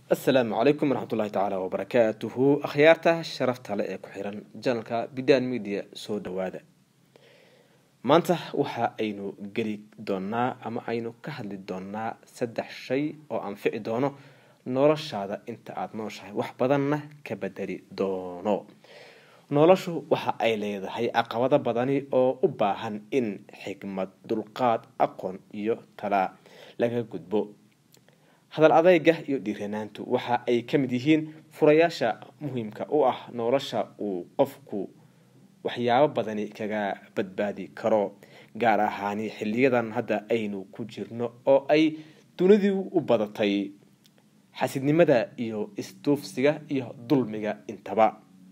asalaamu calaykum waraxmatullahi tacaala wabarakaatuhu akhyaarta sharafta le ee ku xiran janalka bidan media soo dhawaada maanta waxa aynu geli doonaa ama aynu ka hadli doonaa saddex shay oo anfici doono noloshaada inta aada nooshahay wax badanna ka bedeli doono noloshu waxa ay leedahay caqabado badani oo u baahan in xikmad dulqaad aqoon iyo talaa laga gudbo hadal adeyga iyo dhiiranaantu waxa ay ka mid yihiin furayaasha muhiimka u ah nolosha uu qofku waxyaabo badani kaga badbaadi karo gaar ahaani xiliyadan hadda aynu ku jirno oo ay dunidii u badatay xasidnimada iyo isduufsiga iyo dulmiga intaba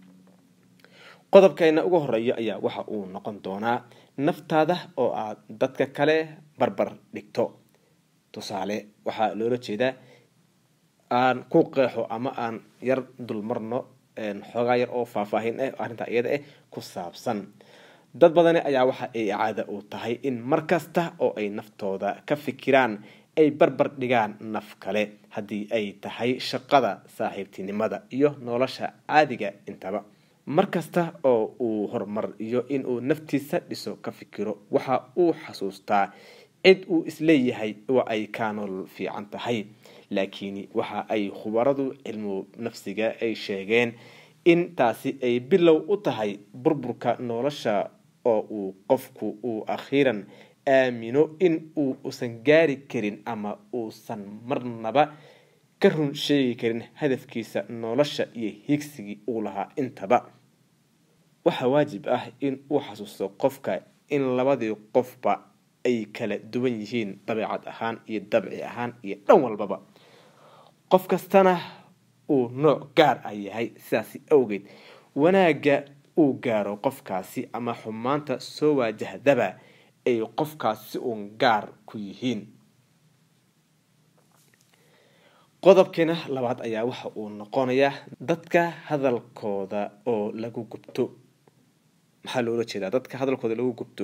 qodobkeena ugu horeeya ayaa waxa uu noqon doonaa naftaada oo aad dadka kale barbar dhigto tusaale waxaa loola jeedaa aan ku qeexo ama aan yar dulmarno xoogaa yar oo faahfaahin ah arrintaa iyada ah ku saabsan dad badani ayaa waxa ay caada u tahay in mar kasta oo ay naftooda ka fikiraan ay barbar dhigaan naf kale haddii ay tahay shaqada saaxiibtinimada iyo nolosha caadiga intaba mar kasta oo uu horumar iyo inuu naftiisa dhiso ka fikiro waxa uu xasuustaa cid uu isleeyahay waa ay kaa nolol fiican tahay laakiin waxa ay khubaradu cilmu nafsiga ay sheegeen in taasi ay bilow u tahay burburka nolosha oo uu qofku uu akhiiran aamino in uu usan gaari karin ama uusan marnaba ka run sheegi karin hadafkiisa nolosha iyo higsigii uu lahaa intaba waxaa waajib ah in uu xasuusto qofka in labadii qofba ay kala duwan yihiin dabeecad ahaan iyo dabci ahaan iyo dhan walbaba qof kastana uu nooc gaar ah yahay sidaasi awgeed wanaagga uu gaaro qofkaasi ama xumaanta soo waajahdaba ay qofkaasi uun gaar ku yihiin qodobkeena labaad ayaa waxa uu noqonayaa dadka hadalkooda oo lagu gubto maxaa loola jeedaa dadka hadalkooda lagu gubto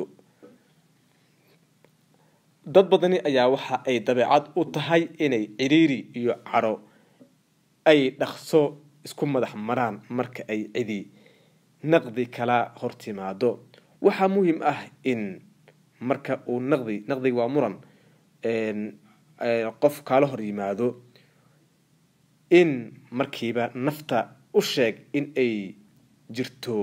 dad badani ayaa waxa ay dabeecad u tahay inay ciriiri iyo caro ay dhaqso isku madax maraan marka ay cidi naqdi kala hortimaado waxaa muhiim ah in marka uu naqdi naqdiga waa muran qof kaala hor yimaado in markiiba nafta u sheeg in ay jirto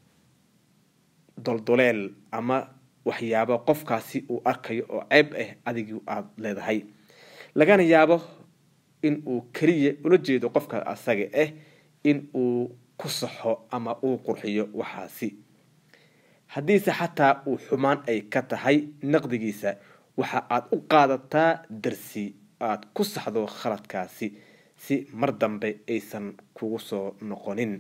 doldoleel ama waxyaabo qofkaasi uu arkayo oo ceeb ah adigii aada leedahay lagana yaabo in uu keliya ula jeedo qofka asaga ah in uu ku saxo ama uu qurxiyo waxaasi haddiise xataa uu xumaan ay ka tahay naqdigiisa waxa aad u qaadataa darsi aad ku saxdo khaladkaasi si mar dambe aysan kugu soo noqonin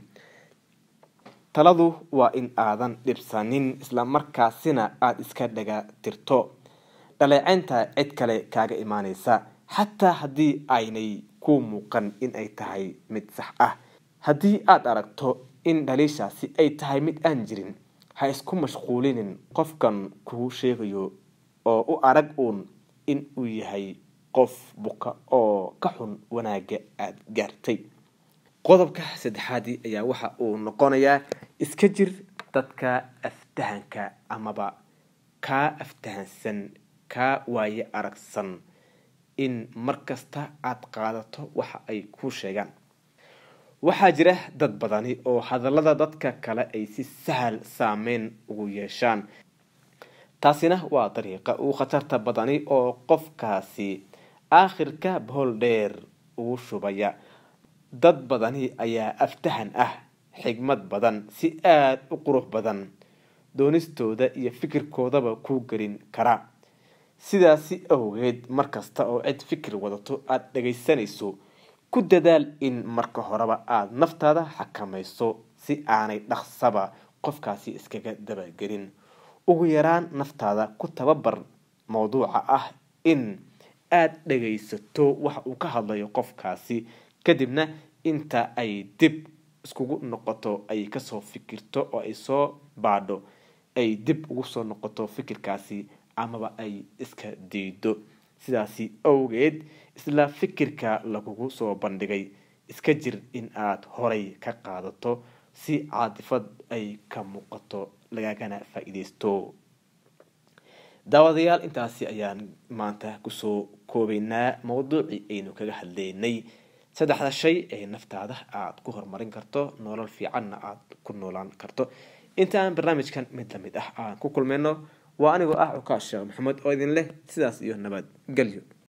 taladu waa in aadan dhibsanin islamarkaasina aada iska dhaga tirto dhaleeceynta cid kale kaaga imaaneysa xataa haddii aynay ku muuqan in ay tahay mid sax ah haddii aada aragto in dhaliishaasi ay tahay mid aan jirin ha isku mashquulinin qofkan kuu sheegayo oo u arag uun in uu yahay qof buka oo ka xun wanaagga aada gaartay qodobka saddexaadii ayaa waxa uu noqonayaa iska jir dadka aftahanka amaba kaa aftahansan kaa waaye aragsan in mar kasta aada qaadato waxa ay kuu sheegaan waxaa jira dad badani oo hadallada dadka kale ay si sahal saameyn ugu yeeshaan taasina waa dariiqa uu khatarta badani oo qofkaasi aakhirka bohol dheer ugu shubaya dad badani ayaa aftahan ah xigmad badan si aada u qurux badan doonistooda iyo fikirkoodaba kuu gelin kara sidaasi awgeed markasta oo cid fikir wadato aada dhagaysanayso ku dadaal in marka horeba aada naftaada xakamayso si aanay dhaqsaba qofkaasi iskaga dabagelin ugu yaraan naftaada ku tababar mowduuca ah in aada dhagaysato waxa uu ka hadlayo qofkaasi kadibna inta ay dib iskugu noqoto ay kasoo fikirto oo ay soo baadho ay dib ugu soo noqoto fikirkaasi amaba ay iska diido sidaasi awgeed isla fikirka lagugu soo bandhigay iska jir in aad horay ka qaadato si caadifad ay ka muuqato lagagana faa-iideysto daawadayaal intaasi ayaan maanta kusoo koobeynaa mawduucii aynu kaga hadleynay saddexda shay ee naftaada aada ku horumarin karto nolol fiicanna aada ku noolaan karto intaan barnaamijkan mid lamid ah aan ku kulmayno waa anigoo ah cukaas sheekh maxamed oo idin leh sidaas iyo nabad gelyo